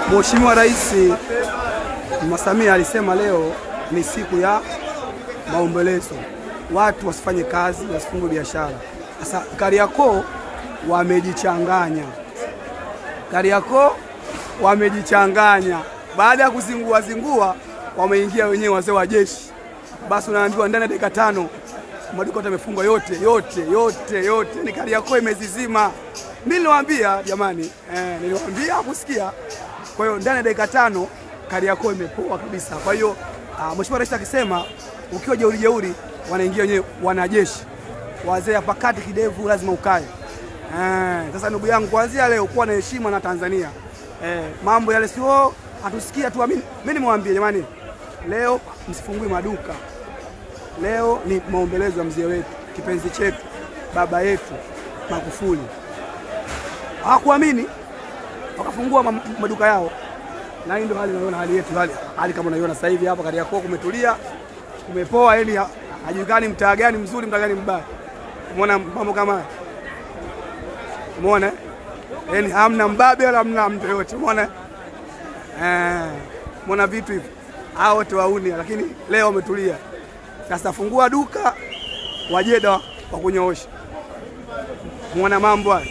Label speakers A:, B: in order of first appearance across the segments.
A: Mheshimiwa Rais Mama Samia alisema leo ni siku ya maombolezo, watu wasifanye kazi, wasifungue biashara. Sasa Kariakoo wamejichanganya, Kariakoo wamejichanganya. Baada ya kuzingua zingua, wameingia wenyewe wazee wa jeshi. Basi unaambiwa ndani ya dakika tano maduka yote yamefungwa yote yote yote yote, ni Kariakoo imezizima. Mimi niliwaambia jamani, eh, niliwaambia kusikia. Kwa hiyo ndani ya dakika tano Kariakoo imepoa kabisa. Kwa hiyo uh, Mheshimiwa Rais akisema ukiwa jeuri jeuri, wanaingia wenyewe wanajeshi, wazee hapa kati kidevu lazima ukae. Eh, sasa ndugu yangu, kuanzia leo kuwa na heshima na Tanzania. Eh, mambo yale sio hatusikia tu. Mimi nimewambia jamani, leo msifungue maduka. Leo ni maombelezo ya mzee wetu kipenzi chetu baba yetu Magufuli. Hawakuamini wakafungua ma- maduka yao, na hii ndio hali unayoona hali yetu, hali, hali kama unaiona sasa hivi hapa Kariakoo kumetulia, kumepoa, yani ha- hajulikani mtaa gani mzuri, mtaa gani mbaya. Umeona mambo kama haya, umeona eh? yani hamna mbabe wala hamna mtu yote, umeona eh, umeona vitu hivi, hao wote wauni, lakini leo wametulia. Sasa fungua duka wajeda wa kunyoosha, muona mambo haya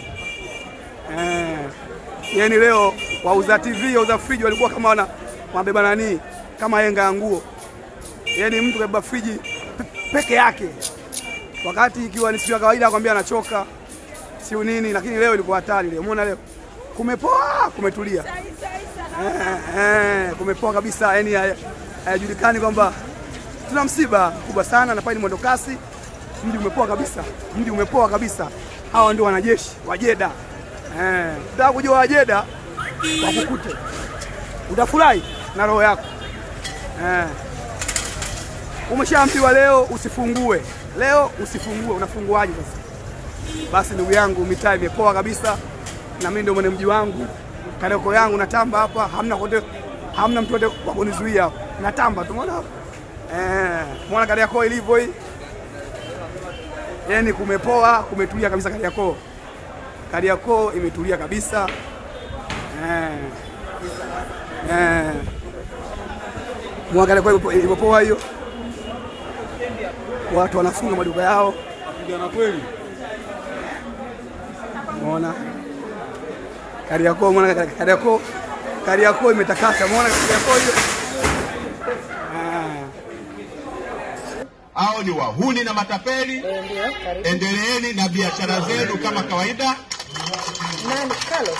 A: eh. Yani leo wauza TV wauza friji walikuwa kama wana wabeba nani kama henga ya nguo, yani mtu kabeba friji pe- peke yake, wakati ikiwa ni siku ya kawaida akwambia anachoka siu nini, lakini leo ilikuwa hatari. Leo umeona leo kumepoa, kumetulia eh, eh, kumepoa kabisa, yani haya- hayajulikani kwamba tuna msiba mkubwa sana na pale ni mwendo kasi. Mji umepoa kabisa, mji umepoa kabisa. Hawa ndio wanajeshi wajeda. Eh, utaka kujua wajeda wakukute, utafurahi na roho yako eh. Umeshaambiwa leo usifungue, leo usifungue, unafunguaje sasa? Basi ndugu yangu, mitaa imepoa kabisa, na mimi ndio mwenye mji wangu, Kariakoo yangu natamba hapa, hamna kote, hamna mtu wote wa kunizuia hapa, natamba tu, umeona hapa eh, umeona Kariakoo ilivyo hii, yani kumepoa, kumetulia kabisa Kariakoo. Kariakoo imetulia kabisa eh, eh. Mwa Kariakoo imepo- imepoa hiyo, watu wanafunga maduka yao
B: Kijana kweli.
A: Umeona Kariakoo, umeona Kari- Kariakoo, Kariakoo imetakasa. Umeona Kariakoo hiyo Ah.
C: hao ni wahuni na matapeli.
D: Eh, Ndio, karibu.
C: Endeleeni na biashara zenu kama kawaida.
D: Nani? Carlos.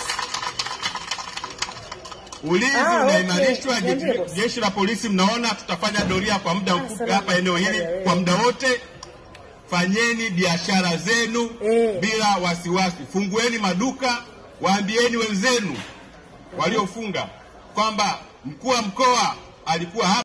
C: Ulinzi
D: Ah, okay.
C: unaimarishwa. Je-
D: Niambie boss.
C: Jeshi la polisi, mnaona tutafanya doria kwa muda mfupi
D: salama.
C: hapa eneo hili
D: Haya, wewe.
C: kwa muda wote. Fanyeni biashara zenu
D: Eh.
C: bila wasiwasi, fungueni maduka, waambieni wenzenu waliofunga kwamba mkuu wa mkoa alikuwa hapa.